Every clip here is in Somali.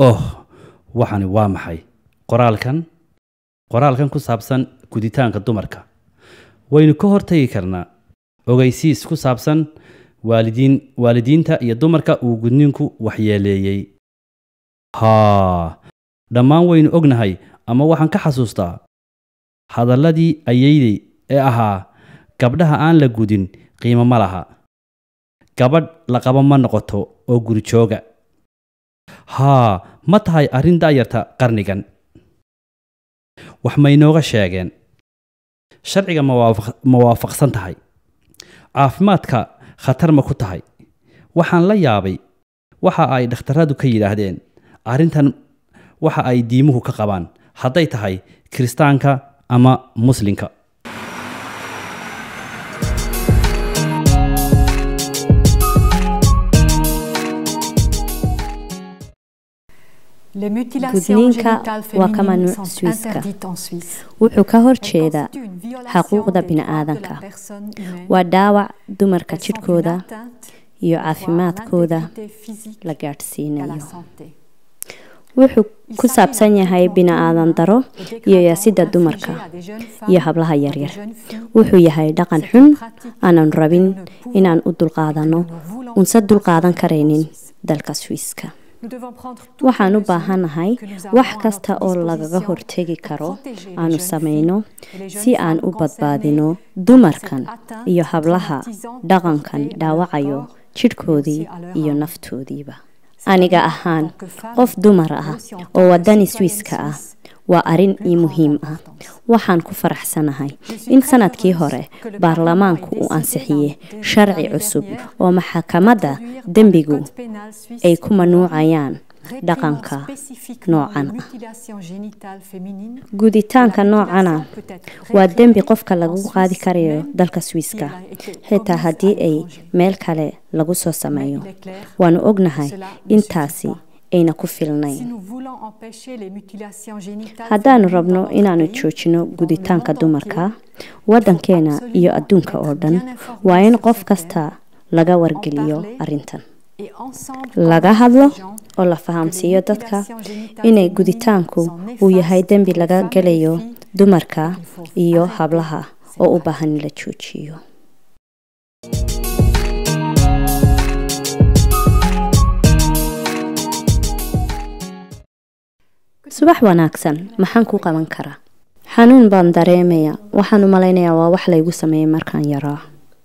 oh waxani waa maxay qoraalkan qoraalkan ku saabsan guditaanka dumarka waynu ka hortagi karnaa ogeysiis ku saabsan waalidiin waalidiinta iyo dumarka uu gudniinku waxyeeleeyey haa dhammaan waynu ognahay ama waxaan ka xasuustaa hadalladii ayeydey ee ahaa gabdhaha aan la gudin qiimo ma laha gabadh la qabo ma noqoto oo guri jooga haa ma tahay arrin da'yarta qarnigan wax maynooga sheegeen sharciga ma waafaq- ma waafaqsan tahay caafimaadka khatar ma ku tahay waxaan la yaabay waxa ay dhakhtarradu ka yidhaahdeen arrintan waxa ay diimuhu ka qabaan hadday tahay kiristaanka ama muslinka Les mutilations Gudniinka génitales waa ka féminines mamnuuc sont Swiss-ka. interdites en Suisse. wuxuu ka Elles horjeedaa constituent une violation xuquuqda des droits de la bini'aadanka personne humaine. waa dhaawac dumarka Elles sont une jidhkooda atteinte iyo à la caafimaadkooda intégrité physique la et à la gaadhsiinayo santé. wuxuu ku saabsan yahay bini'aadan daro iyo yaasidda dumarka iyo hablaha yaryar wuxuu yahay dhaqan xun aanan rabin inaan u dulqaadanno unse dulqaadan karaynin dalka swiiska waxaan u baahanahay wax kasta oo lagaga hortegi karo aanu samayno si aan u badbaadino dumarkan iyo hablaha dhaqankan dhaawacayo jidhkoodii iyo naftoodiiba aniga ahaan qof dumar ah oo wadani swiiska ah waa arrin ii muhiim ah waxaan ku faraxsanahay in sanadkii hore baarlamaanku uu ansixiye sharci cusub oo maxakamadda dembigu ay ku manuucayaan dhaqanka noocan ah guditaanka noocana waa dembi qofka lagu qaadi karayo dalka swiiska xitaa haddii ay meel kale lagu soo sameeyo waanu ognahay intaasi ayna ku filnayn haddaanu rabno inaanu joojino guditaanka dumarka waddankeena iyo adduunka oo dhan waa in qof kasta laga wargeliyo arrintan laga hadlo oo la fahamsiiyo dadka inay guditaanku uu yahay dembi laga gelayo dumarka iyo hablaha oo u baahan in la joojiyo subax wanaagsan maxaan ku qaban karaa xanuun baan dareemaya waxaan u malaynayaa waa wax laygu sameeyey markaan yaraa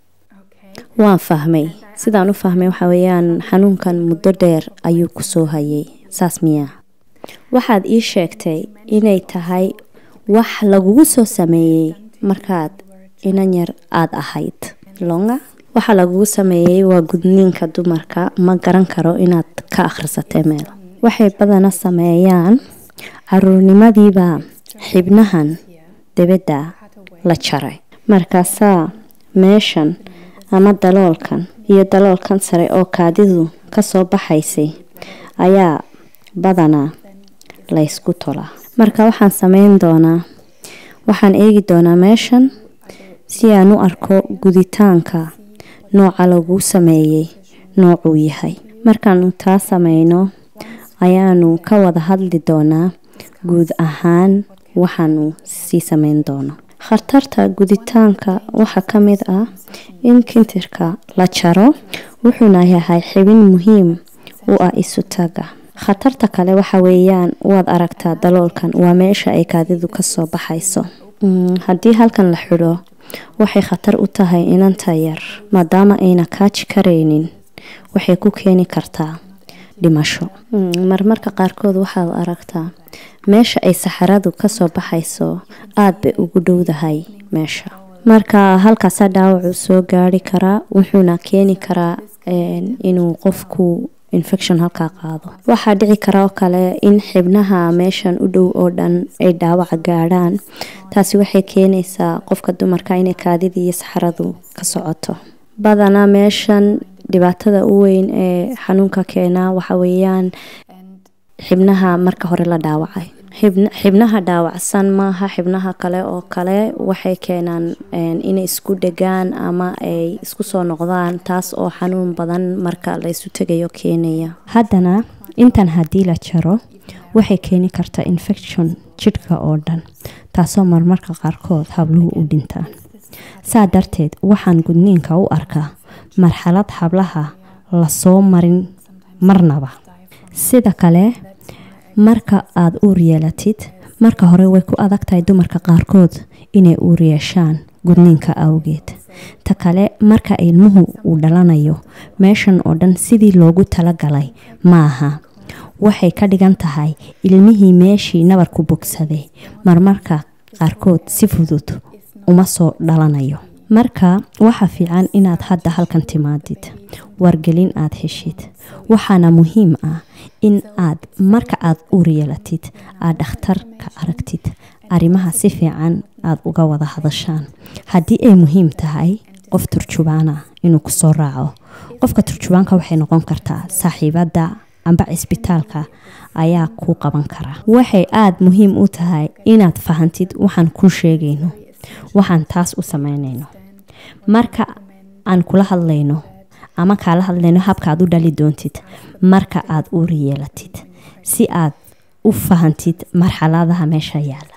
waan fahmay sidaan u fahmay waxa weeyaan xanuunkan muddo dheer ayuu ku soo hayay saas miyaa waxaad ii sheegtay inay tahay wax lagugu soo sameeyey markaad inan yar aada ahayd longa waxa lagugu sameeyey waa gudniinka dumarka ma garan karo inaad ka akhrisatay meel waxay badana sameeyaan caruurnimadiibaa xibnahan dibadda la jaray markaasaa meeshan ama daloolkan iyo daloolkan sare oo kaadidu kasoo baxaysay ayaa badanaa laysku tolaa marka waxaan sameyn doonaa waxaan eegi doonaa meeshan si aan u arko guditaanka nooca lagu sameeyey noocuu yahay markaanu taa sameyno ayaanu ka wada hadli doonaa guud ahaan waxaanu sii sameyn doono khatarta guditaanka waxaa ka mid ah in kintirka la jaro wuxuuna yahay xibin muhiim u ah isutaga khatarta kale waxa weeyaan waad aragtaa daloolkan waa meesha ay kaadidu kasoo baxayso haddii halkan la xidho waxay khatar u tahay inanta yar maadaama ayna kaaji karaynin waxay ku keeni kartaa dhimasho marmarka qaarkood waxaad aragtaa meesha ay saxaradu kasoo baxayso aada bay ugu dhowdahay meesha marka halkaasaa dhaawacu soo gaari karaa wuxuuna keeni karaa inuu qofku infection halkaa qaado waxaa dhici kara oo kale in xibnaha meeshan u dhow oo dhan ay dhaawaca gaadhaan taasi waxay keenaysaa qofka dumarka inay kaadidii iyo saxaradu ka socoto badanaa meeshan dhibaatada u weyn ee xanuunka keenaa waxa weeyaan xibnaha marka hore la dhaawacay xibnaha dhaawacsan maaha xibnaha kale oo kale waxay keenaan inay isku dhegaan ama ay isku soo noqdaan taas oo xanuun badan marka la isu tegayo keenaya haddana intan haddii la jaro waxay keeni kartaa infection jidhka oo dhan taasoo marmarka qaarkood habluhu u dhintaan saa darteed waxaan gudniinka u arkaa marxalad hablaha lasoo marin marnaba sida kale marka aada uur yeelatid marka hore way ku adag tahay dumarka qaarkood inay uur yeeshaan gudniinka awgeed ta kale marka ilmuhu uu dhalanayo meeshan oo dhan sidii loogu talagalay maaha waxay ka dhigan tahay ilmihii meeshii nabarku bogsaday marmarka qaarkood si fudud uma soo dhalanayo marka waxa fiican inaad hadda halkan timaadid wargelin aad heshid waxaana muhiim ah in aad marka aad uur yeelatid aad dhakhtarka aragtid arrimaha si fiican aad uga wada hadashaan haddii ay muhiim tahay qof turjubaana inuu kusoo raaco qofka turjubaanka waxay noqon kartaa saaxiibadda amba cisbitaalka ayaa kuu qaban kara waxay aada muhiim u tahay inaad fahantid waxaan kuu sheegayno waxaan taas u sameynayno marka aan kula hadlayno ama kaala hadlayno habka aad u dhali doontid marka aad uur yeelatid si aad u fahantid marxaladaha meesha yaala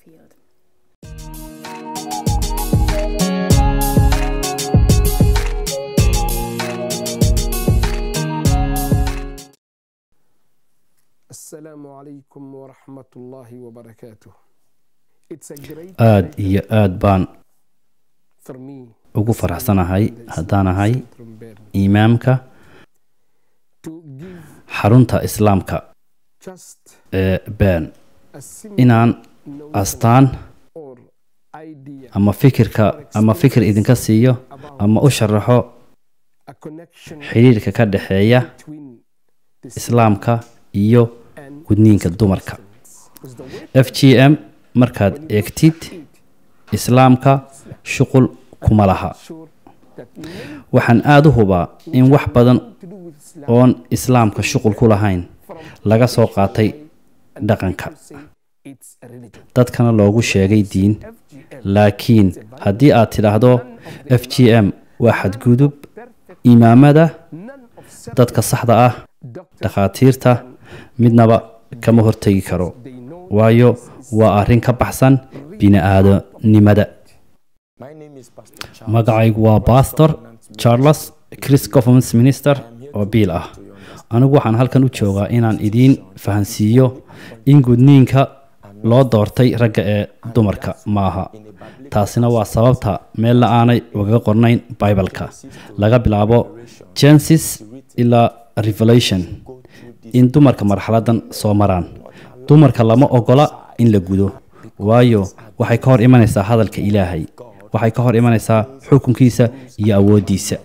السلام عليكم ورحمة الله وبركاته. It's a great aada iyo aada baan for me ugu faraxsanahay haddaan ahay from Bern imaamka to give xarunta islaamka just ee been a simple inaan astaan or idea ama fikirka ama fikir idinka siiyo ama u sharaxo a connection xidhiirka ka dhexeeya between the islaamka iyo and gudniinka dumarka was the way f g m markaad eegtid islaamka shuqul kuma laha sure that many waxaan aada u hubaa in wax badan to do with Islam oon islaamka shuqul ku lahayn from laga soo qaatay and dhaqanka people say it's a religion. dadkana loogu sheegay diin FGM laakiin haddii aad tidhaahdo f g m waa xadgudub perfect imaamada none of self dadka saxda ah doctors dhakhaatiirta midnaba kama hortegi karo they know waayo waa arrin ka baxsan bini-aadanimada My name is Pastor Charles. magacaygu waa bastor charles chris government minister oo biil ah anigu waxaan halkan u joogaa inaan idiin fahansiiyo in gudniinka loo doortay ragga ee dumarka maaha taasina waa sababta meelna aanay ugaga qornayn bibaleka laga bilaabo genesis ilaa revelation in dumarka marxaladan soo maraan dumarka lama ogola in la gudo waayo waxay ka hor imanaysaa hadalka ilaahay waxay ka hor imanaysaa xukunkiisa iyo awooddiisa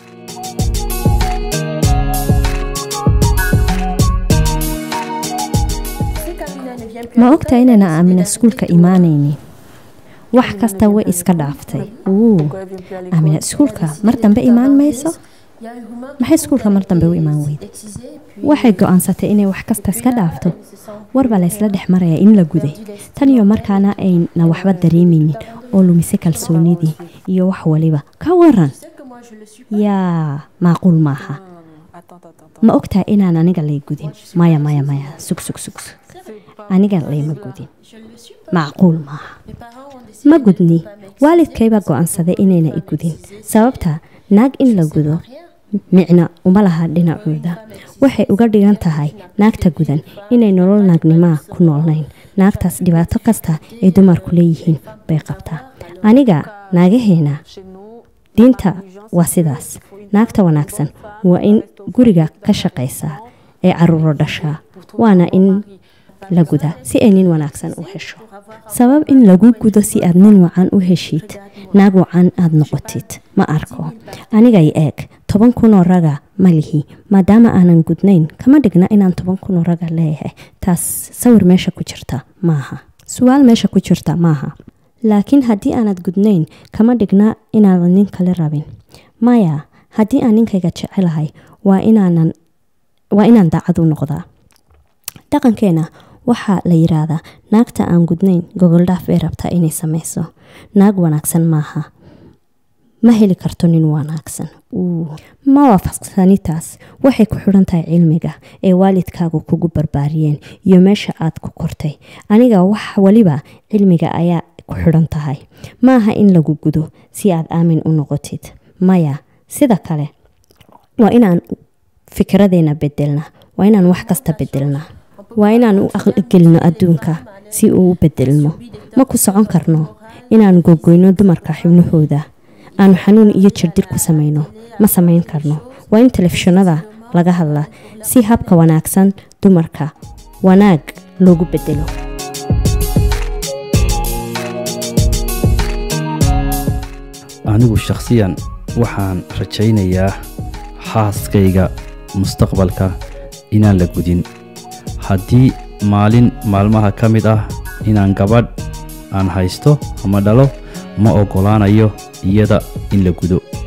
ma ogtahay inayna aamina iskuulka imaanaynin wax kasta way iska dhaaftay uu aamina iskuulka mar dambe imaan mayso maxay iskuulka mar dambe u imaan weyda waxay go-aansatay inay wax kasta iska dhaafto warbaa la ysla dhex marayaa in la guday tan iyo markaana ayna waxba dareemaynin oo lumise kalsoonidii iyo wax waliba ka waran yaa macquul maaha ma ogtahay inaan aniga lay gudin maya maya maya sug sug sug sug. aniga layma gudin macquul maaha ma gudni waalidkaybaa go-aansaday inayna i gudin sababta naag in la gudo micna uma laha dhinacooda waxay uga dhigan tahay naagta gudan inay nolol naagnimaa ku noolnayn naagtaas dhibaato kasta ay dumarku leeyihiin bay qabtaa aniga naagaheena diinta waa sidaas naagta wanaagsan waa in guriga ka shaqaysaa ee caruuro dhashaa waana in la gudaa si ay nin wanaagsan u hesho sabab in lagu gudo si aad nin wacan u heshid naag wacan aad noqotid ma arko anigay eeg toban kunoo raga ma lihi maadaama aanan gudnayn kama dhigna inaan toban kunoo raga leeyahay taas sawir meesha ku jirta maaha su-aal meesha ku jirta maaha laakiin haddii aanad gudnayn kama dhigna inaadan nin kale rabin maya haddii aan ninkayga jecelahay waa inaanan waa inaan daacad u noqdaa dhaqankeena waxaa la yiraahdaa naagta aan gudnayn gogoldhaaf bay rabtaa inay samayso naag wanaagsan maaha ma heli karto nin wanaagsan ma waafaqsani taas waxay ku xidhan tahay cilmiga ee waalidkaagu kugu barbaariyeen iyo meesha aad ku kortay aniga wax waliba cilmiga ayaa ku xidhan tahay maaha in lagu gudo si aad aamin u noqotid maya sida kale waa inaan fikradeena bedelna waa inaan wax kasta bedelna waa inaan u aqligelino adduunka si uu u bedelmo ma ku socon karno inaan gogoyno dumarka xibnahooda aanu xanuun iyo jirdil ku samayno ma samayn karno waa in telefishinada laga hadla si habka wanaagsan dumarka wanaag loogu bedelo anigu shakhsiyan waxaan rajaynayaa xaaskayga mustaqbalka inaan la gudin haddii maalin maalmaha ka mid ah inaan gabadh aan haysto ama dhalo ma oggolaanayo iyada in la gudo